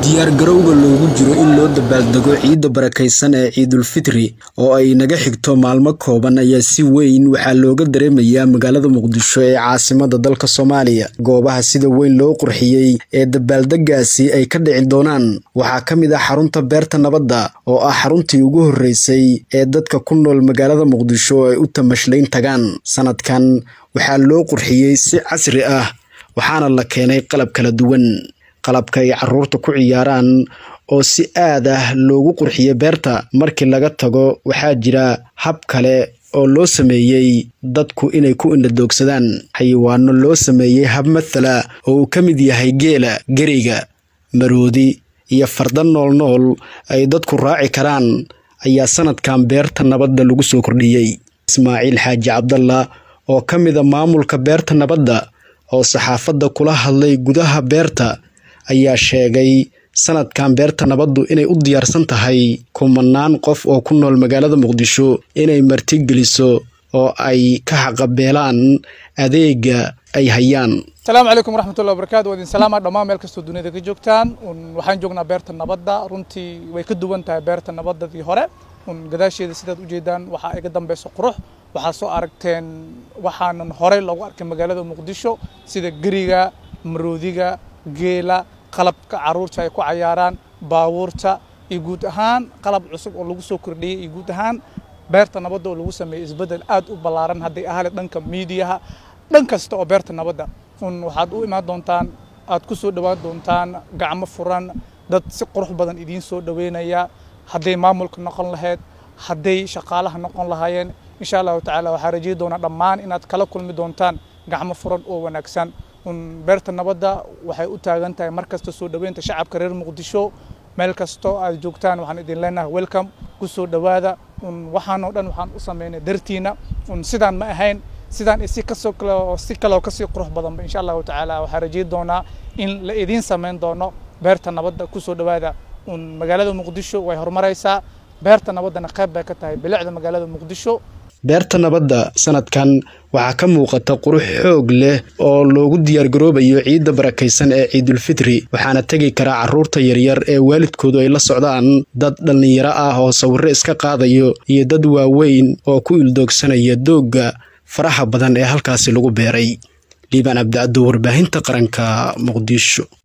diyaargarowga loogu jiro in loo dabaaldego ciidda barakaysan ee ciidulfitri oo ay naga xigto maalmo kooban ayaa si weyn waxaa looga dareemayaa magaalada muqdisho ee caasimada dalka soomaaliya goobaha sida weyn loo qurxiyey ee dabaaldegaasi ay ka dhici doonaan waxaa ka mid ah xarunta beerta nabadda oo ah xaruntii ugu horreysay ee dadka ku nool magaalada muqdisho ay u tamashlayn tagaan sanadkan waxaa loo qurxiyey si casri ah waxaana la keenay qalab kala duwan qalabka ay caruurta ku ciyaaraan oo si aad ah loogu qurxiyey beerta markii laga tago waxaa jira hab kale oo loo sameeyey dadku inay ku indhadoogsadaan xayawaano loo sameeyey hab mathala oo uu ka mid yahay geela geriga maroodi iyo farda nool nool ay dadku raaci karaan ayaa sanadkan beerta nabadda lagu soo kordhiyey ismaaciil xaaji cabdalla oo ka mida maamulka beerta nabadda oo saxaafadda kula hadlay gudaha beerta ayaa sheegay sanadkan beerta nabaddu inay u diyaarsan tahay kumanaan qof oo ku nool magaalada muqdisho inay martigeliso oo ay ka xaqabeelaan adeega ay hayaan asalaamu calaykum waraxmatullahi wabarakatu waa idin salaama dhammaan meel kastoo duniyada ka joogtaan waxaan joognaa beerta nabadda runtii way ka duwan tahay beerta nabaddadii hore gadaasheeda sidaad ujeedaan waxaa iga dambeyso qurux waxaa soo aragteen waxaanan horey loogu arkay magaalada muqdisho sida geriga maroodiga geela qalabka caruurta ay ku cayaaraan baabuurta iyo guud ahaan qalab cusub oo lagu soo kordhiyey iyo guud ahaan beerta nabadda oo lagu sameeyey isbeddel aad u ballaaran hadday ahale dhanka miidiyaha dhan kasta oo beerta nabadda waxaad u imaan doontaan aad ku soo dhowaan doontaan gacmo furan dad si qurux badan idiin soo dhoweynaya hadday maamulka noqon lahayd hadday shaqaalaha noqon lahaayeen insha allahu tacaala waxaa rajeyi doonaa dhammaan inaad kala kulmi doontaan gacmo furan oo wanaagsan beerta nabadda waxay u taagan tahay mar kasta soo dhoweynta shacabka reer muqdisho meel kastoo aad joogtaan waxaan idin leenahay welcome ku soo dhowaada waxaanoo dhan waxaan u sameynay dartiina sidaan ma ahayn sidaan si kasoo si kaloo kasii qurux badanba insha allahu tacaala waxaa rajeyi doonaa in la idiin sameyn doono beerta nabadda ku soo dhowaada magaalada muqdisho way horumaraysaa beerta nabaddana qayb bay ka tahay bilicda magaalada muqdisho beerta nabadda sanadkan waxaa ka muuqata qurux xoog leh oo loogu diyaargaroobayo ciidda barakaysan ee ciidulfitri waxaana tegi karaa carruurta yaryar ee waalidkoodu ay la socdaan dad dhallinyaro ah oo sawirro iska qaadayo iyo dad waaweyn oo ku ildoogsanaya doogga faraha badan ee halkaasi lagu beeray liibaan cabdicaddo warbaahinta qaranka muqdisho